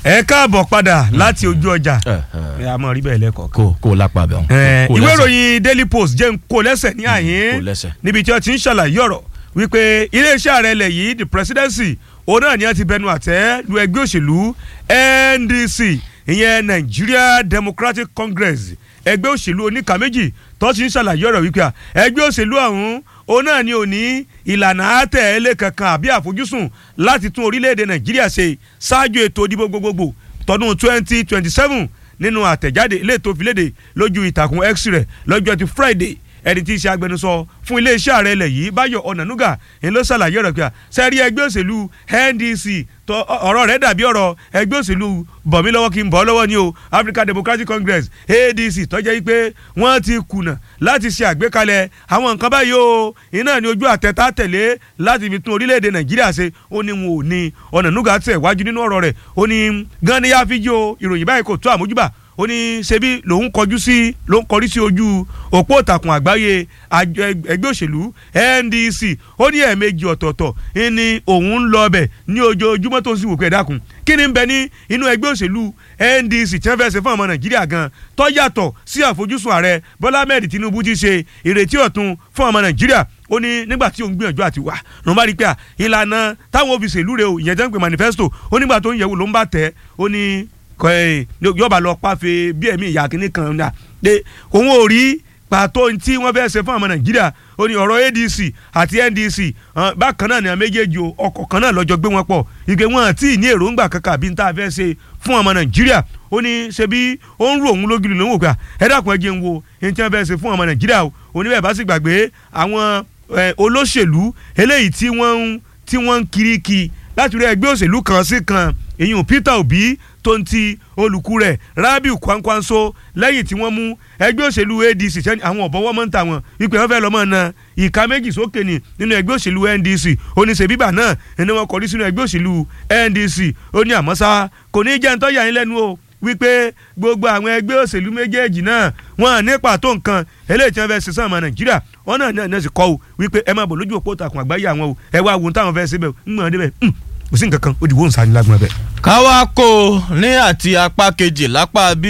ẹ káàbọ̀ padà láti ojú ọjà ẹ a mọ̀ rí bẹ́ẹ̀ lẹ́kọ̀ọ́ kan. kó kó lápá bẹ̀ Ẹ, ìwé ìròyìn daily post jẹ́ ń kó lẹ́sẹ̀ ní kó àyín lẹ́sẹ̀. níbi tí wọ́n ti ń ṣàlàyé ọ̀rọ̀ wípé iléeṣẹ́ ààrẹ ilẹ̀ yìí the presidency òun náà ni wọ́n ti bẹnu àtẹ́ lu ẹgbẹ́ òṣèlú NDC ìyẹn Nigeria Democratic Congress ẹgbẹ́ òṣèlú oníkà méjì tó ti ń ṣàlàyé ọ̀rọ̀ wípé à, ẹgbẹ́ òṣèlú ọ̀hún òun náà ni ò ní ìlànà àtẹ̀lé kankan àbí àfojúsùn láti tún orílẹ̀-èdè Nàìjíríà ṣe ṣáájú ètò ìdìbò gbogbogbò tọdún twenty twenty seven nínú àtẹ̀jáde ilé tó fi léde lójú ìtàkùn x rẹ̀ lọ́jọ́ ti Friday ẹni tí í ṣe agbẹnusọ fún iléeṣẹ́ ààrẹ ilẹ̀ yìí Báyọ̀ Ọ̀nànúgà ń ló ṣàlàyé ọ̀rọ̀ pé sẹ́rí ẹgbẹ́ òṣèlú NDC tó ọ̀rọ̀ rẹ̀ dàbí ọ̀rọ̀ ẹgbẹ́ òṣèlú bọ̀mí lọ́wọ́ kí n bọ̀ lọ́wọ́ ni o African Democratic Congress ADC tó jẹ́ pé wọ́n ti kùnà láti ṣe àgbékalẹ̀ àwọn nǹkan báyìí o iná ní ojú àtẹ̀tà tẹ̀lé láti fi tún orílẹ̀-èdè Nàìjíríà ṣe ó ní wọn ò ní Ọ̀nànúgà tẹ̀ wájú nínú ọ̀rọ̀ rẹ̀ ó ní gan ni yáa fi jí o ìròyìn báyìí kò tó àmójúbà ó ní ṣebí lòun kọjú sí ló ń kọrí sí ojú òpó ìtàkùn àgbáyé àjọ ẹgbẹ́ òṣèlú NDC ó ní ẹ̀ẹ̀mejì ọ̀tọ̀ọ̀tọ̀ ní òun ń lọ ọbẹ̀ ní ojoojúmọ́ tó ń sì wò pé ẹ dákun kí ni ń bẹ ní inú ẹgbẹ́ òṣèlú NDC tí wọ́n fẹ́ ṣe fún ọmọ Nàìjíríà gan tó yàtọ̀ sí àfojúsùn ààrẹ Bọ́lá Ahmed Tinubu ti ṣe ìrètí ọ̀tun fún ọmọ Nàìjíríà ó ní nígbà tí òun gbìyànjú àti wà ló ń bá rí pé à ìlànà táwọn òfìsè ìlú rẹ̀ ò ìyẹn jẹ́ ń pè manifesto ó nígbà tó ń yẹ̀wò ló ń bá tẹ̀ ó ní yọba lọ pàfẹ́ bí ẹ̀mí ìyá kínní kan náà pé òun ò rí pàtó tí wọ́n fẹ́ ṣe fún ọmọ nàìjíríà ó ní ọ̀rọ̀ adc àti ndc bákan náà ni àwọn méjèèjì ọkọ̀ kan náà lọ́jọ́ gbé wọn pọ̀ ìgbé wọn àti ní èròǹgbà kankan àbí tá a fẹ́ ṣe fún ọmọ nàìjíríà ó ní ṣe bí ó ń rò òun lógìlì ló ń wò pé ẹ dákun ẹ jẹ́ ń wo ẹni tí wọ́n fẹ́ ṣe fún ọmọ nàìjíríà o oníbẹ̀ bá sì gbàgbé àwọn olóṣèlú eléyìí tí wọ́n ń tí wọ́n ń kiri kí láti rí ẹgbẹ́ òṣèlú kan sí kan èyí Peter Obi tó ń ti olùkú rẹ̀ Rabiu Kwankwanso lẹ́yìn tí wọ́n mú ẹgbẹ́ òṣèlú ADC sẹ́ni àwọn ọ̀bọ̀wọ́ mọ́ ń ta wọn wípé wọ́n fẹ́ lọ́mọ náà ìka méjì sókè ní nínú ẹgbẹ́ òṣèlú NDC oníṣẹ́ bíbà náà ẹni wọn kọrí sínú ẹgbẹ́ òṣèlú NDC ó ní àmọ́sá kò ní jẹ́ ntọ́ yà yín lẹ́nu o wípé gbogbo àwọn ẹgbẹ́ òṣèlú méjèèjì náà wọn ní pàtó nǹkan eléyìí tí wọ́n fẹ́ ṣe sàn ọmọ Nàìjíríà wọn náà náà sì kọ́ o wípé ẹ máa bọ̀ lójú òpó ìtàkùn àgbáyé àwọn o ẹ wá wo táwọn fẹ́ ṣe bẹ́ẹ̀ ń gbọ́n débẹ̀ kò sí nǹkan kan ó dìbò ń sáré lágbọ́n bẹ́ẹ̀. káwá kó o ní àti apá kejì lápá bí